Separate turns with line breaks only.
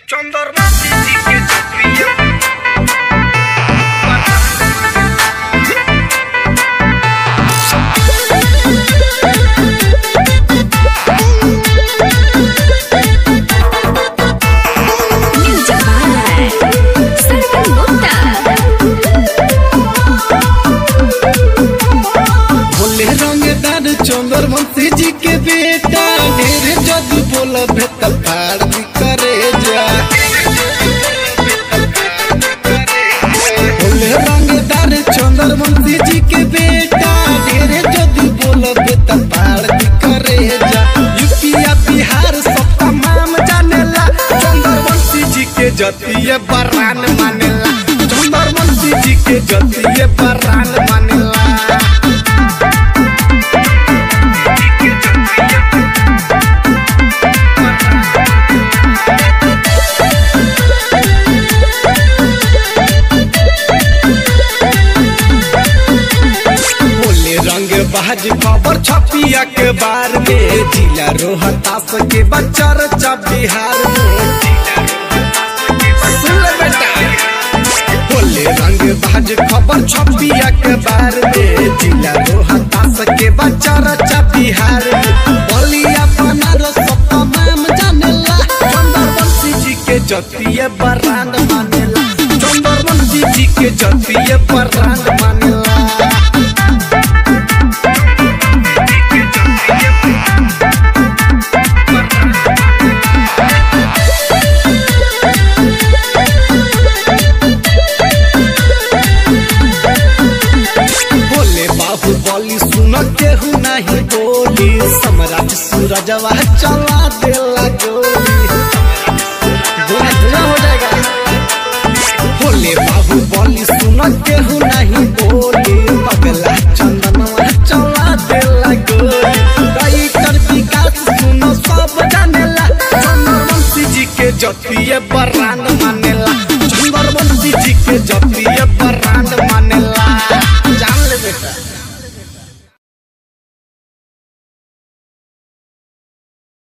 चंद्रमती जी के चक्रिया
Music by Sarkan Gupta.
Bhole रंगदार चंद्रवंशी जी के बेटा ढेर जदू बोल भेत फाड़ भी करे जा भोले रंगदार चंद्रवंशी जी के बेटा ढेर जदू बोल भेत फाड़ भी करे जा यूपीया बिहार सब तमाम जानेला चंद्रवंशी जी के जतिये बरान मानेला चंद्रवंशी जी के जतिये बरान मानेला बोले रंग बाज खबर छपिया के बार में जिला रोहतास के बच्चा रचा बिहार में सुन ले बेटा बोले रंग बाज खबर छपिया के बार में जिला रोहतास के बच्चा रचा बिहार में बलिया बनारस सब तमाम जानेला चंद्रवंशी जी के जतिये बरान मानेला चंद्रवंशी जी के जतिये बरान मानेला बोले बाबू बोली सुन केहू नहीं बोली सम्राट सूरजवा चला देला गोली